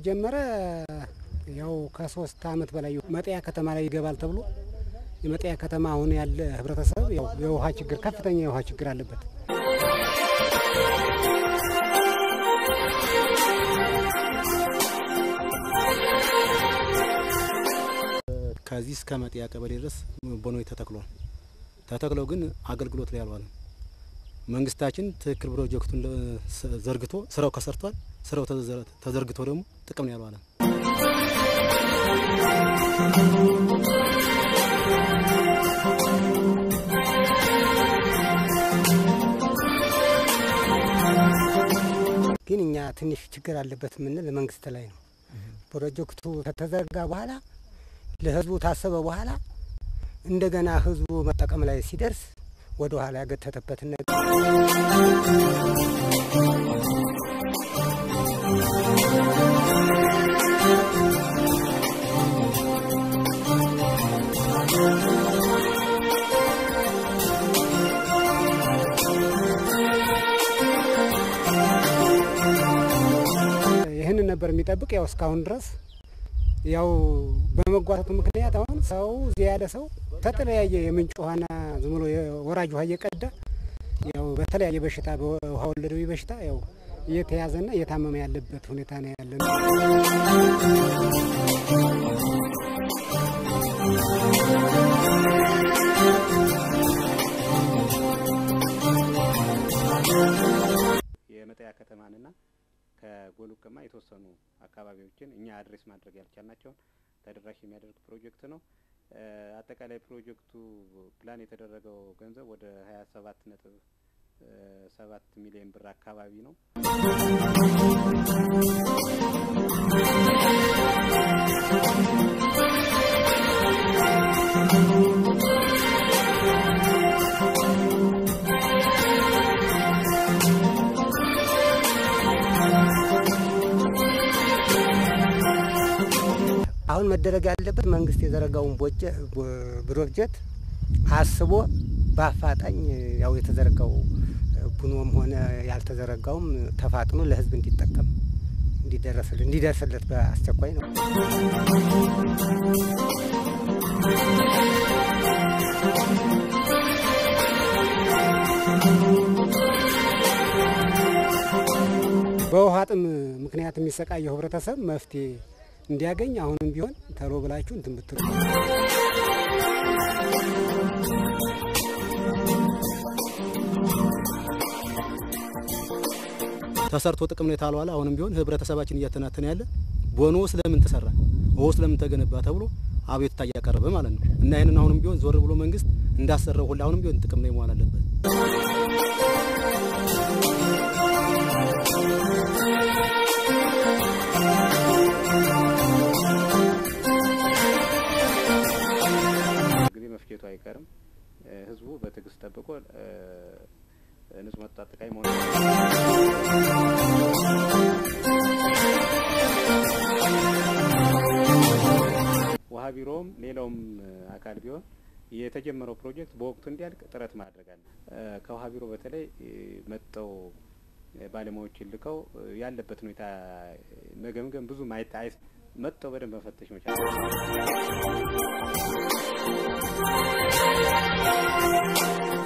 ከተጀመረ ያው ከሶስት አመት በላይ መጥያ ከተማ ላይ ይገባል ተብሎ የመጥያ ከተማ አሁን ያለ ህብረተሰብ ያው የውሃ ችግር ከፍተኛ የውሃ ችግር አለበት። ከዚህ እስከ መጥያ ቀበሌ ድረስ ቦኖይ ተተክሏል። ተተክለው ግን አገልግሎት ላይ አልዋለም። መንግስታችን ትክክል ፕሮጀክቱን ዘርግቶ ስራው ከሰርቷል። ስራው ተዘርግቶ ደግሞ ጥቅም ላይ አልዋለም። ግን እኛ ትንሽ ችግር አለበት የምንል መንግስት ላይ ነው። ፕሮጀክቱ ከተዘረጋ በኋላ ለህዝቡ ታሰበ በኋላ እንደገና ህዝቡ መጠቀም ላይ ሲደርስ ወደ ኋላ ያገተተበትን ነገር ይህንን ነበር የሚጠብቅ ያው እስካሁን ድረስ ያው በመጓተቱ ምክንያት አሁን ሰው እዚህ ያለ ሰው ከተለያየ የምንጭ ውሃና ዝም ብሎ የወራጅ ውሃ እየቀዳ ያው በተለያየ በሽታ በውሃ ወለዳዊ በሽታ ያው እየተያዘና እየታመመ ያለበት ሁኔታ ነው ያለ ነው። የመጠያ ከተማንና ከጎሉቀማ የተወሰኑ አካባቢዎችን እኛ አድሬስ ማድረግ ያልቻልናቸውን ተደራሽ የሚያደርግ ፕሮጀክት ነው። አጠቃላይ ፕሮጀክቱ ፕላን የተደረገው ገንዘብ ወደ ሀያ ሰባት ነጥብ ሰባት ሚሊዮን ብር አካባቢ ነው። አሁን መደረግ ያለበት መንግስት የዘረጋውን ፕሮጀክት አስቦ በአፋጣኝ ያው የተዘረጋው ቡኖም ሆነ ያልተዘረጋውም ተፋጥኖ ለህዝብ እንዲጠቀም እንዲደረስለት እንዲደርስለት በአስቸኳይ ነው። በውሃ ጥም ምክንያት የሚሰቃየው ህብረተሰብ መፍትሄ እንዲያገኝ አሁንም ቢሆን ተሎ ብላችሁ እንትን ብትሉ ተሰርቶ ጥቅም ላይ ታልዋለ። አሁንም ቢሆን ህብረተሰባችን እያተናተነ ያለ ቦኖ ስለምን ተሰራ ውሃ ስለምን ተገነባ ተብሎ አቤቱታ እያቀረበ ማለት ነው። እና ይህንን አሁንም ቢሆን ዞር ብሎ መንግስት እንዳሰራው ሁላ አሁንም ቢሆን ጥቅም ላይ መዋል አለበት። ጊዜ መፍጀቱ አይቀርም። ህዝቡ በትዕግስት ጠብቆ ንጹህ መጠጥ አጠቃላይ መሆን ውሃ ቢሮውም ሌላውም አካል ቢሆን የተጀመረው ፕሮጀክት በወቅቱ እንዲያልቅ ጥረት ማድረግ አለ። ከውሃ ቢሮ በተለይ መጠው ባለሙያዎችን ልከው ያለበት ሁኔታ መገምገም ብዙ ማየት አይ መጠው በደንብ መፈተሽ መቻል